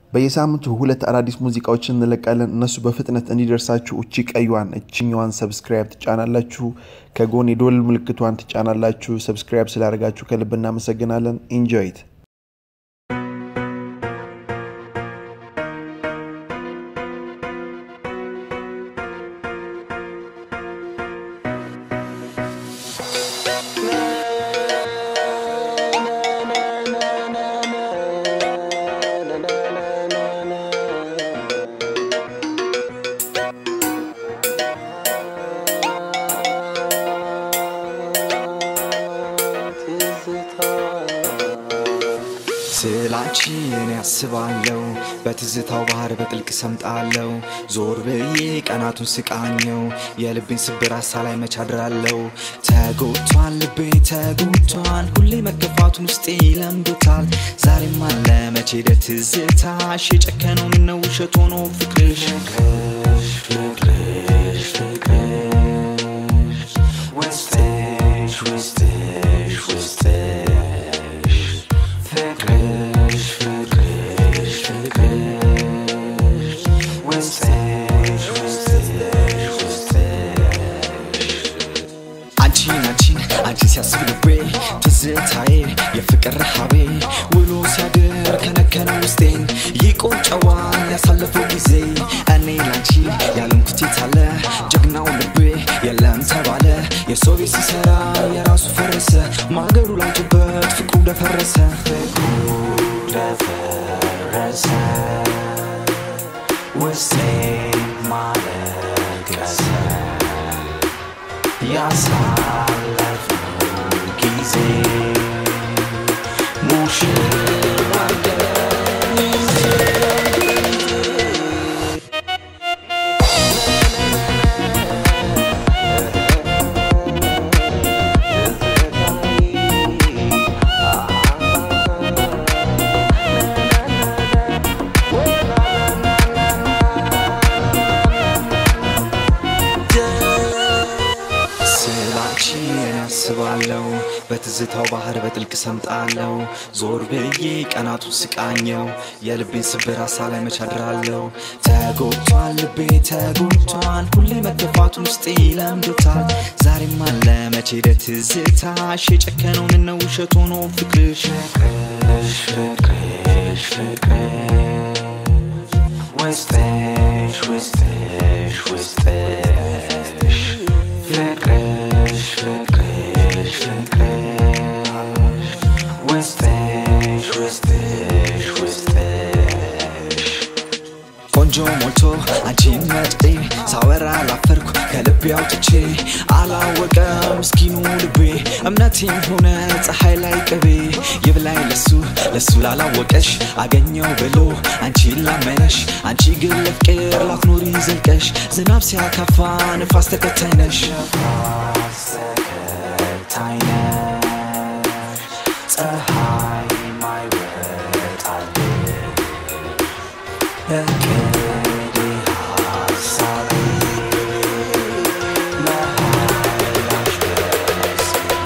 በየሳምንቱ ሁለት አዳዲስ ሙዚቃዎችን እንለቃለን። እነሱ በፍጥነት እንዲደርሳችሁ እቺ ቀዩዋን እችኛዋን ሰብስክራይብ ትጫናላችሁ። ከጎን የዶል ምልክቷን ትጫናላችሁ። ሰብስክራይብ ስላደረጋችሁ ከልብ እናመሰግናለን። ኢንጆይት ስላችን ያስባለው በትዝታው ባህር በጥልቅ ሰምጣለው ዞር ብዬ ቀናቱን ስቃኘው የልቤን ስብር ሀሳ ላይ መቻድራለው ተጎድቷል ልቤ ተጎድቷል ሁሌ መገፋቱን ውስጤ ይለምዶታል ዛሬም አለ መቼ ሄደ ትዝታሽ የጨከነው ምነው ውሸት ሆኖ ፍቅርሽ ፍቅርሽ ፍቅርሽ ውስጥሽ ውስጥሽ ውስጥሽ ፍቅርሽ ፍቅርሽ ፍቅርሽ ውስጥሽ ውስጥሽ ውስጥሽ አንቺን አንቺን አንቺን ሲያስብ ልቤ ትዝታዬ የፍቅር ረሃቤ ውሎ ሲያድር ከነከነ ውስጤን ይቆጨዋል ያሳለፈው ጊዜ እኔ ላንቺ ያለንኩት የታለ ጀግናው ልቤ የለም ተባለ የሰው ቤት ሲሰራ የራሱ ፈረሰ ማገሩ ላንጭበት ፍቅሩ ደፈረሰ ፍቅሩ ደፈረሰ ውስጤ ማለቀሰ ያሳለፍነው ጊዜ ሙሽራ ስላንቺን ያስባለው በትዝታው ባህር በጥልቅ ሰምጣለው ዞር ብዬ ቀናቱን ስቃኘው የልቤን ስብር ሀሳ ላይ መቻድራለው ተጎድቷል ልቤ ተጎድቷል ሁሌ መገፋቱን ውስጤ ይለምዶታል ዛሬም አለ መቼ ሄደ ትዝታሽ የጨከነው ምነው ውሸት ሆኖ ፍቅርሽ ፍቅርሽ ፍቅርሽ ፍቅርሽ ውስጥሽ ውስጥሽ ውስጥሽ ፍቅርሽ ፍቅርሽ ፍቅርሽ ውስጥሽ ውስጥሽ ውስጥሽ ቆንጆ ሞልቶ አንቺን መርጤ ሳወራ ላፈርኩ ከልቤ አውጥቼ አላወቀም ምስኪኑ ልቤ እምነቴም ሆነ ፀሐይ ላይ ቅቤ ይብላኝ ለሱ ለሱ ላላወቀሽ አገኘው ብሎ አንቺን ላመነሽ አንቺ ግን ለፍቅር ላትኖሪ ዘልቀሽ ዝናብ ሲያካፋ ንፋስ ተከታይ ነሽ ፀሐይ ማይወጣልሽ እቅዴ ሀሳቤ መሃላሽ ደስ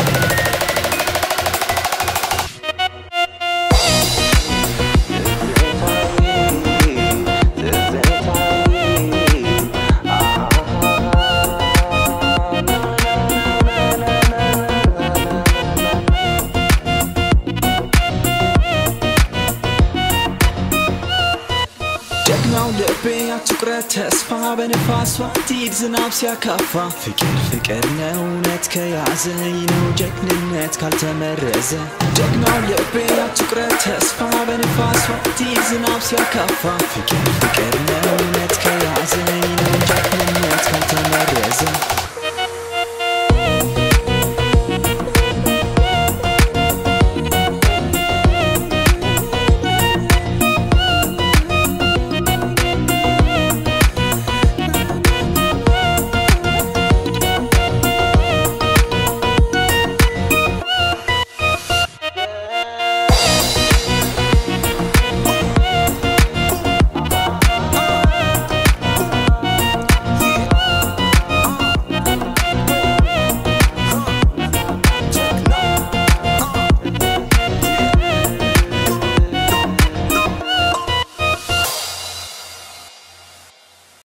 ጀግናው ልቤ አትቁረት ተስፋ በንፋሷ ትሂድ ዝናብ ሲያካፋ ፍቅር ፍቅር ነው እውነት ከያዘኝ ነው ጀግንነት ካልተመረዘ ጀግናው ልቤ አትቁረት ተስፋ በንፋሷ ትሂድ ዝናብ ሲያካፋ ፍቅር ፍቅር ነው እውነት ከያዘኝ